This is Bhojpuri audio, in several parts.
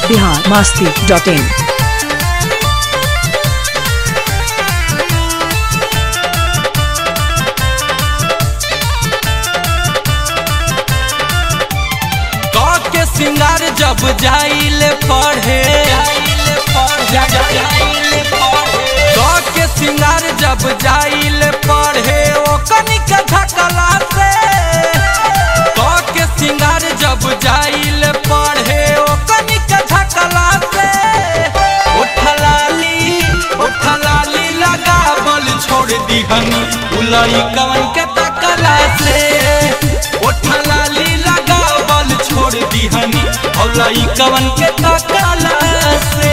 बिहार मास्ती डॉट इन के सिंगार जब जाइले पढ़े के सिंगार जब जाइले पढ़े ओ कनिक धकला से के सिंगार जब जाइले पढ़े ओ कनिक धकला से उठलाली उठलाली लगा बल छोड़ दी हनी उलई कवन के तकला से उठलाली लगा बल छोड़ दी हनी उलई कवन के तकला से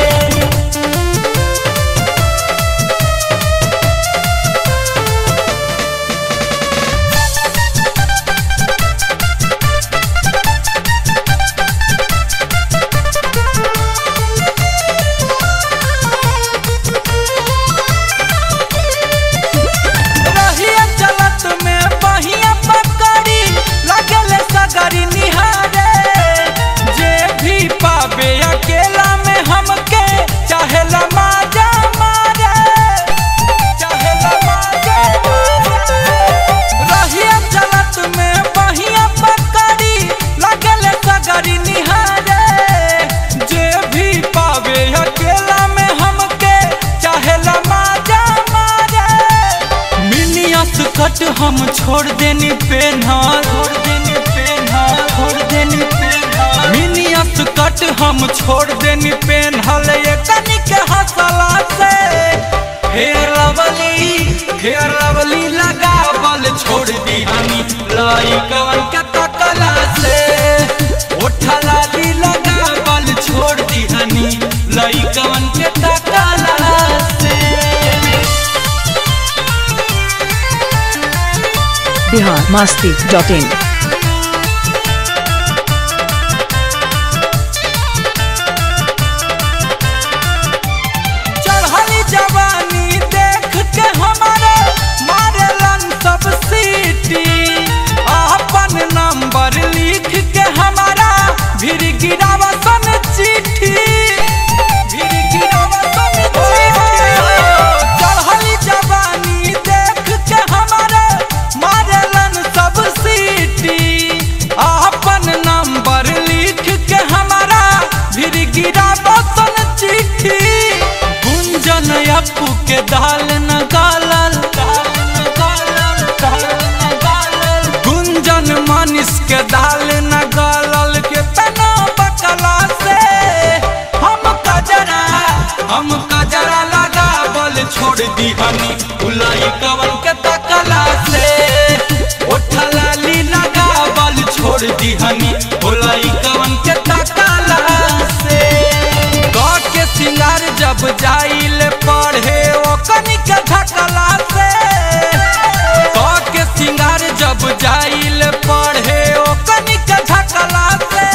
रहिया चलत में बहिया पकड़ी लगले सगरी निहारे जे भी पावे अकेला में हमके चाहेला माजा मारे चाहेला माजा मारे रहिया चलत में बहिया पकड़ी लगले सगरी निहारे जे भी पावे अकेला में हमके चाहेला माजा मारे मिनियस कट हम छोड़ देनी पेन्हा छोड़ देनी पेन्हा छोड़ देनी पेन्हा मिनियस कट हम छोड़ देनी पेन्हल ये कनिक हंसला से फेर लवली फेर लवली लगा बल छोड़ दी हनी लाई कवन के तकला से उठला दी लगा बल छोड़ दी हनी लाई कवन के तकला से बिहार मास्ती डॉट इन चढ़ली जवानी देख के हमारे मारेलन सब सीटी अपन नंबर लिख के हमारा भीड़ गिरावसन चिट्ठी भीड़ गिरावसन चिट्ठी चढ़ली जवानी देख के हमारे मारेलन सब सीटी अपन नंबर लिख के हमारा भीड़ गिरावसन चिट्ठी गुंजन अपू के दाल न गालल गुंजन मानिस के दाल न गालल के तना बकला से हम कजरा हम कजरा लगा बल छोड़ दी हनी उलाई कवन के तकला से उठलाली लगा बल छोड़ दी हनी उलाई कवन के तकला से गा के सिंगार जब जाइल पढ़े ओ कनिक धकला से गा के सिंगार जब जाइल पढ़े ओ कनिक धकला से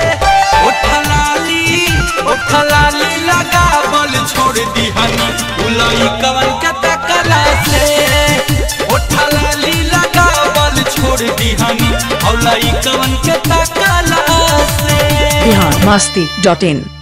उठलाली उठलाली लगा बल छोड़ दी हनी उलई कवन के तकला से उठलाली लगा बल छोड़ दी हनी उलई कवन के तकला से बिहार मास्ती डॉट इन